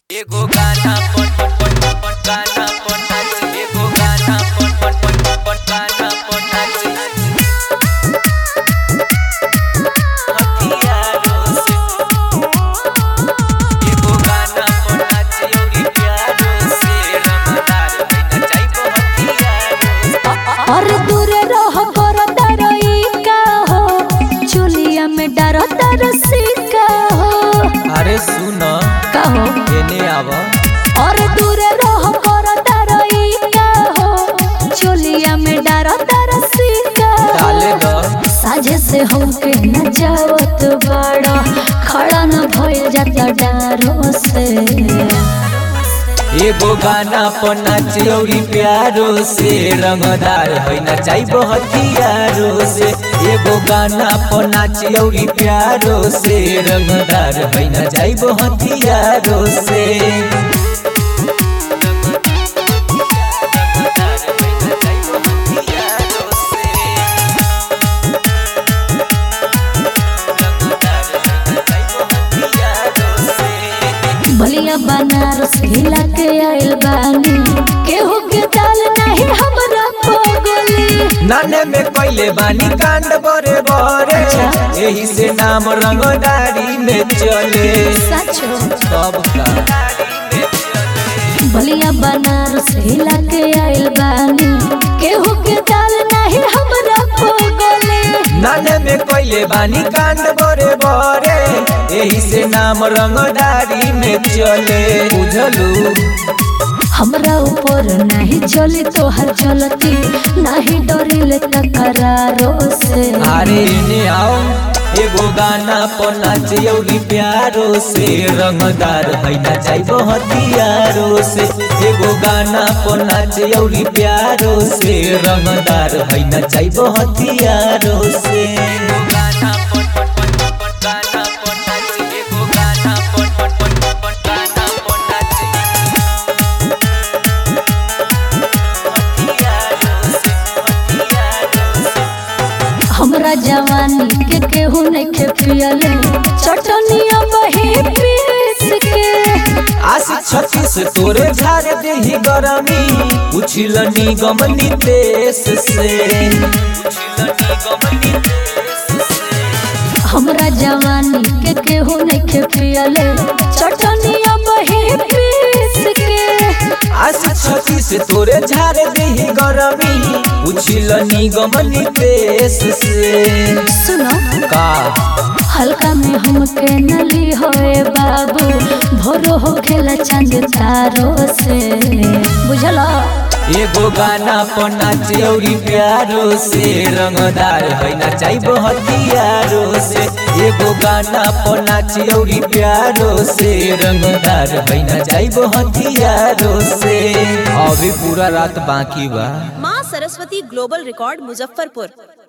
एगो गाना पन पन पन पन पन गाना पन नाची एगो गाना पन पन पन पन पन गाना पन नाची हथियारों से एगो गाना पन नाची औरी प्यारों से रंगदार बन जाइबो हथियारों और दूर रह कर डरई का हो चुलिया में डर तरसी का हो अरे सुन का हो एने आव और दूर रह कर डरई का हो चुलिया में डर तरसी का डाले द साजे से हमके न जावत बड़ा खड़ा न भइल जाता डारो से एगो गाना पर नाची औरी प्यारो से रंगदार है नचाइबो हथियारो से एगो गाना पर नाची औरी प्यारो से रंगदार है नचाइबो हथियारो से बलिया बनारस हिला के आइल बानी केहू के दाल नहीं हमरा पगली नाने में कैले बानी कांड बरे बरे यही से नाम रंगदारी में चले सचो सब का बलिया बनारस हिला के आइल बानी केहू के दाल नहीं हमरा पगली नाने में कैले बानी कांड बरे बरे यही से नाम रंगदारी में चले बुझलू हमरा ऊपर नहीं चली तोहर चलती नहीं डरिले तकरारो से अरे ने आओ एगो गाना पर नाचे औरी प्यारो से रंगदार है नचाइबो हथियारो से एगो गाना पर नाचे औरी प्यारो से रंगदार है नचाइबो हथियारो से गाना पन पन पन पन पन गाना पन नाचे एगो गाना पन पन पन पन पन गाना पन नाचे हथियारो से हथियारो से हमरा जवानी के केहू नहीं खे पियले चटनिया बही पीस के आशी छत्तीस तोरे झारे देही गरमी उछिल निगम नितेश से उछिल निगम नितेश से हमरा जवानी के केहू नहीं खे पियले चटनिया बही पीस के आशी छत्तीस तोरे झारे देही गरमी उछिल निगम नितेश से सुनो का हल्का में हमके नली होए बाबू भोरो हो खेला चांद तारो से बुझला एगो गाना पर नाचे औरी प्यारो से रंगदार है नचाइबो हथियारो से एगो गाना पर नाचे औरी प्यारो से रंगदार है नचाइबो हथियारो से अभी पूरा रात बाकी बा माँ सरस्वती ग्लोबल रिकॉर्ड मुजफ्फरपुर